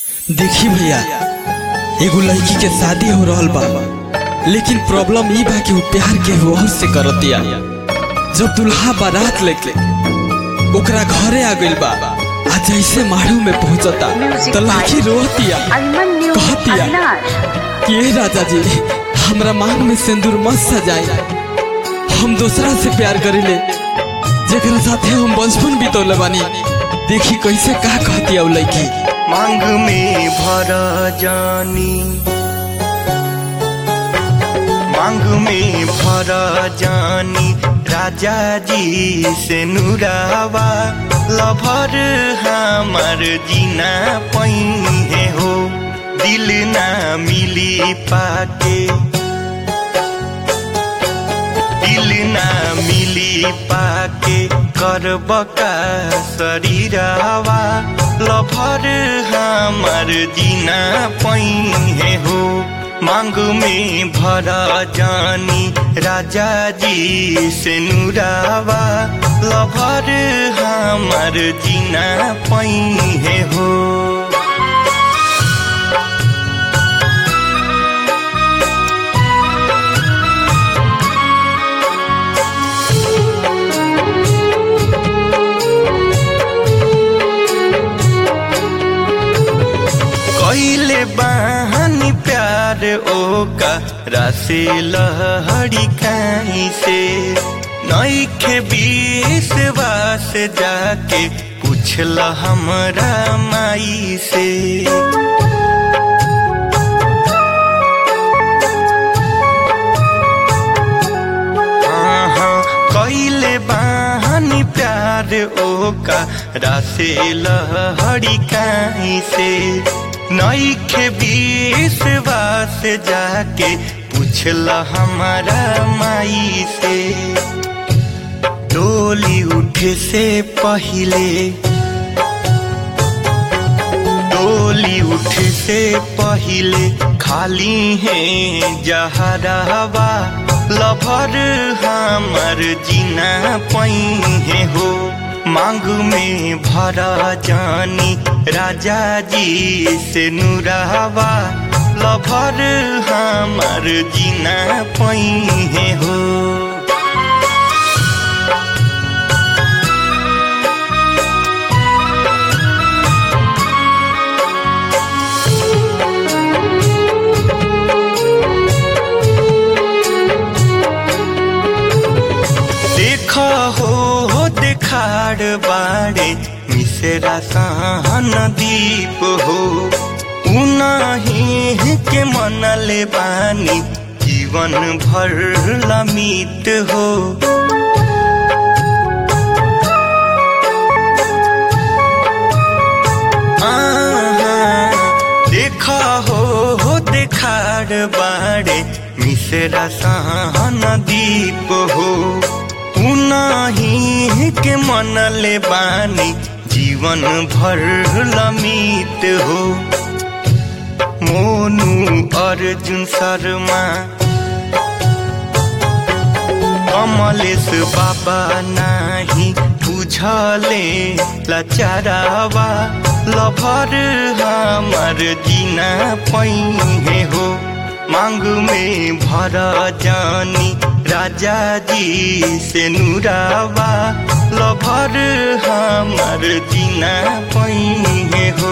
देखी भैया एगो लड़की के शादी हो रहल बा लेकिन प्रॉब्लम ई बा कि वो प्यार के और से करतिया जब दुल्हा बारात लेके ओकरा घरे आ गइल बा आ जैसे मारू में पहुंचता तो लड़की रोतिया अभिमन्यु कहतिया अविनाश कि ए राजा जी हमरा मांग में सिंदूर मत सजाए हम दूसरा से प्यार करिले जेकरा साथे हम बचपन बितौले बानी देखी कैसे का कहतिया उ लड़की मांग में भर जानी मांग में भर जानी राजा जी से नुरावा लभर हमार जीना पही हो दिल ना मिली पाके दिल ना मिली पाके करब का शरीरवा लभर हमार जीना पही हो मांग में भरा जानी राजा जी से नुरावा लभर हमार जीना पही हो कैले बहानी प्यार ओका रासे लहड़ी काई से नईखे बीस वास जाके पूछल हमरा माई से हाँ, कैले बहानी प्यार ओका रासे लहड़ी काई से नईखे बीस वास जाके पूछल हमारा माई से डोली उठे से पहिले डोली उठे से पहिले खाली है जहरावा लभर हमर जीना पही हो मांग में भरा जानी राजा जी से नुरावा लभर हमर जीना पही हो देख हो हो देखाड़ बाड़े मिसेरा सहन दीप हो उनही के मनले बानी जीवन भर लमित हो आहा, देखा हो हो देखाड़ बाड़े मिसेरा सहन दीप हो उनही के मनले बानी जीवन भर लमित हो मोनू अर्जुन शर्मा कमलेश बाबा नाही बुझले लचारावा लभर हमार जीना पही हो मांग में भर जानी राजा जी से नुरावा लभर हमार जीना पही हो